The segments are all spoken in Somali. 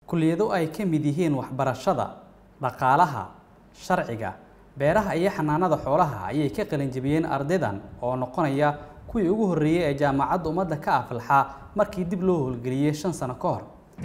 kulliyado ay ka mid yihiin waxbarashada dhaqaalaha sharciga beeraha iyo xanaanada xoolaha ayay ka qalinjabiyeen ardaydan oo noqonaya kuwii ugu horreeyey ee jaamacadda ummadda ka aflaxa markii dib loo howlgeliyey shan sano ka hor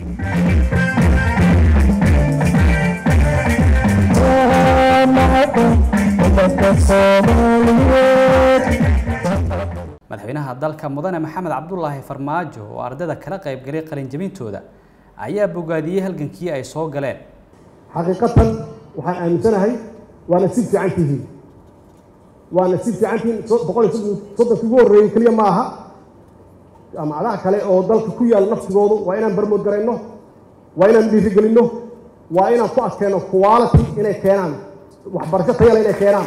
madaxweynaha dalka mudane maxamed cabdulaahi farmaajo oo ardayda kala qaybgalay qalinjabintooda ayaa bogaadiyey halgankii ay soo galeen xaqiiqatan waxaan aaminsanahay waana si fiican tihiin waana si fiican tihiin boqol iyo soddonki ugu horreeyey keliya ma aha jaamacadaha kale oo dalka ku yaal naftigoodu waa inaan barmood garayno waa inaan dhiirigelinno waa inaan ku adkeenno quality inay keenaan waxbarasho tayale inay keenaan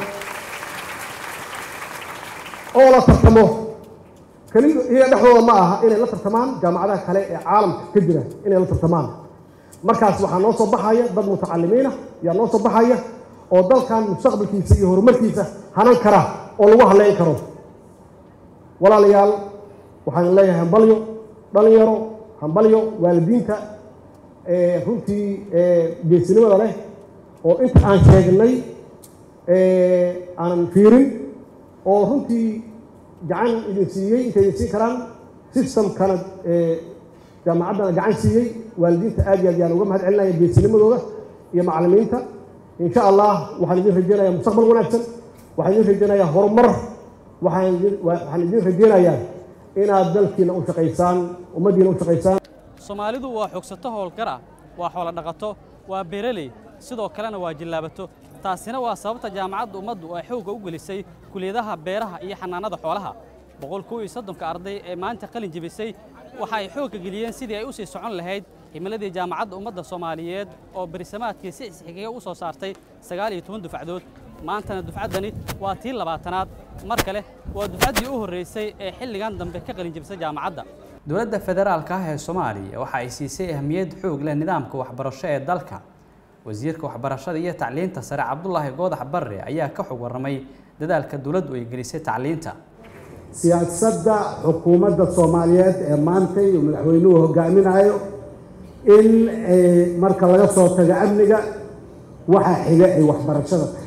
oo la tartamo keli iyaga dhexdooda ma aha inay la tartamaan jaamacadaha kale ee caalamka ka jira inay la tartamaan markaas waxaa noo soo baxaya dad mutacalimiina ayaa noo soo baxaya oo dalkan mustaqbalkiisa iyo horumarkiisa hanan kara oo lagu haleyn karo walaalayaal waxaan leeyahay hambalyo dhalinyaro hambalyo waalidiinta runtii geesinimada leh oo inta aan sheegnay aanan fiirin oo runtii gacan idin siiyey intay idin siin karaan systemkana jaamacaddana gacan siiyey waalidiinta aad iyo aad yaan uga mahad celinaya geesinimadooda iyo macallimiinta insha allah waxaan idin rajeynayaa mustaqbal wanaagsan waxaan idin rajeynayaa horumar waxaan idin waxaan idin rajeynayaa inaad dalkiina u shaqaysaan ummaddiina u shaqaysaan soomaalidu waa xogsato howlgar ah waa xoolo dhaqato waa beeraley sidoo kalena waa jillaabato taasina waa sababta jaamacadda ummaddu ay xoogga u gelisay kuliyadaha beeraha iyo xanaanada xoolaha boqol kow iyo soddonka arday ee maanta qalin jebisay waxa ay xoogga geliyeen sidii ay u sii socon lahayd himiladii jaamacadda ummadda soomaaliyeed oo berisamaadkii si isxigiga u soo saartay sagaal iyo toban dufcadood maantana dufcaddani waa tii labaatanaad mar kale waa dufcaddii u horraysay ee xilligan dambe ka qalin jebisay jaamacadda dowladda federaalka ah ee soomaaliya waxa ay siisay ahmiyad xoog leh nidaamka waxbarasho ee dalka wasiirka waxbarashada iyo tacliinta sare cabdulaahi goodax barre ayaa ka xog warramay dadaalka dowladdu ay gelisay tacliinta siyaasadda xukuumadda soomaaliyeed ee maanta iyo madaxweynuhu hogaaminayo in marka laga soo tago amniga waxa xiga ay waxbarashada tahay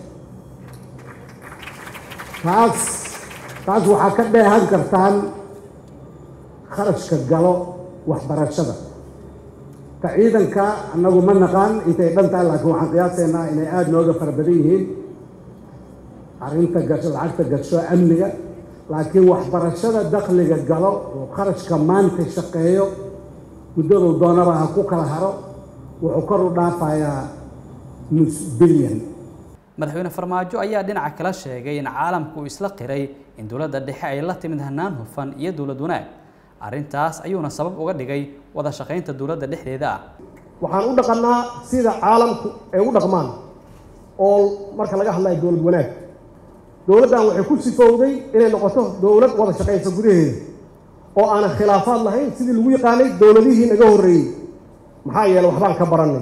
taas taas waxaa ka dheehan kartaan kharashka galo waxbarashada ka ciidanka annagu ma naqaan intay dhan tahay laakiin waxaan qiyaasaynaa inay aada nooga fara badan yihiin arrinta gasho lacagta gasho amniga laakiin waxbarashada dakhliga galo oo kharashka maanta shaqeeyo muddadu doonaba ha ku kala haro wuxuu kor u dhaafayaa nus bilyan madaxweyne farmaajo ayaa dhinaca kala sheegay in caalamku uu isla qiray in dowladda dhexe ay la timid hanaan hufan iyo dowlad wanaag arrintaas ayuuna sabab uga dhigay wada shaqaynta dowladda dhexdeeda ah waxaan u dhaqannaa sida caalamku ay u dhaqmaan oo marka laga hadlayo dowlad wanaag dowladdan waxay ku sifowday inay noqoto dowlad wada shaqaysa gudaheeda oo aanan khilaafaad lahayn sidii lagu yaqaanay dowladihii naga horreeyey maxaa yeele waxbaan ka barannay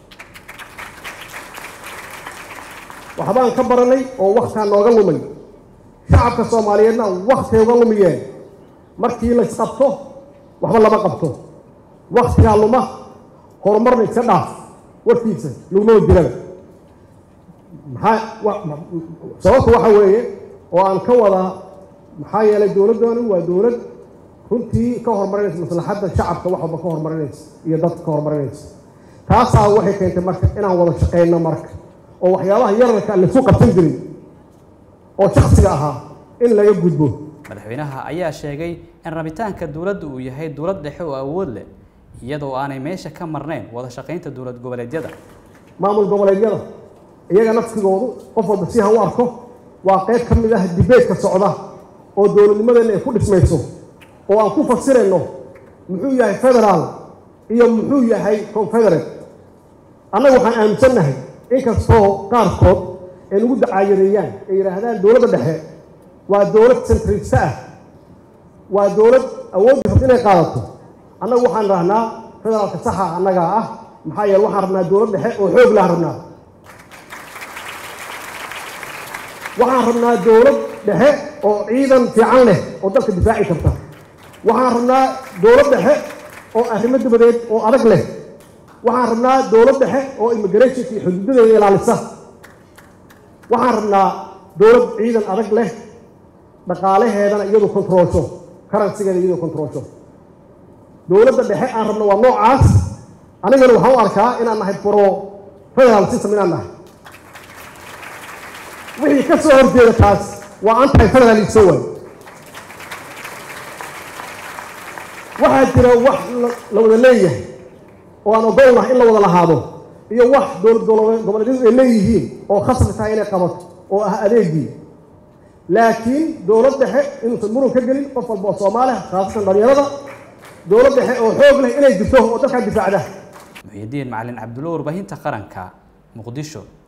waxbaan ka barannay oo waktaa nooga lumay shacabka soomaaliyeedna waktay uga lumiyeen markii laysqabto waxba lama qabto waktigaa luma horumarna iska dhaaf warkiisa laguma jiraba maxaa sababta waxa weeye oo aan ka wadaa maxaa yeelay dowladdooni waa dowlad runtii ka horumarinaysa maslaxadda shacabka wax walba ka horumarinaysa iyo dadka ka horumarinaysa taasaa waxay keentay marka inaan wada shaqayno marka oo waxyaabaha yararka aan lasu qabsan jirin oo shaksiga ahaa in laga gudbo madaxweynaha ayaa sheegay in rabitaanka dowladda uu yahay dowlad dhexe oo awood leh iyadoo aanay meesha ka marnayn wada shaqaynta dowlad goboleedyada maamul goboleedyada iyaga naftigoodu qof walba si ha u arko waa qayb ka mid ah dibeedka socda oo dowladnimadeenna ay ku dhismayso oo aan ku fasirayno muxuu yahay federaal iyo muxuu yahay confederate annaga waxaan aaminsannahay inkastoo qaarkood ay nagu dacaayadeeyaan ay yidhaahdaan dowladda dhexe waa dowlad centrista ah waa dowlad awoodda rabta inay qaadato annagu waxaan rahnaa federaalka saxa annagaa ah maxaa yeele waxaan rabnaa dowlad dhexe oo xoog lahan rabnaa waxaan rabnaa dowlad dhexe oo ciidan fiican leh oo dalka difaaci karta waxaan rabnaa dowlad dhexe oo arrimo dabadeed oo adag leh waxaan rabnaa dowlad dhexe oo immigrationka iyo xuduudadeeda ilaalisa waxaan rabnaa dowlad ciidan adag leh dhaqaalaheedana iyadu kontroolsho karansigeeda iyadu kontroolsho dowladda dhexe aan rabno waa noocaas anigana waxaan u arkaa inaan nahay pro federal system inaan nahay wixii ka soo horjeeda taas waa anti federalism way waxaa jira wax la wada leeyahay oo aan ogolnahay in la wada lahaado iyo wax dowlad goboleedyadu ay leeyihiin oo khasbi tahay inay qabato oo ah adeegii laakiin dowlad dhexe inuusan muran ka gelin qof walba oo soomaaliya khaasatan dhalinyarada dowlad dhexe oo xoog leh inay jirto oo dalkaa difaacda muxiidiin macalin cabdulla warbaahinta qaranka muqdisho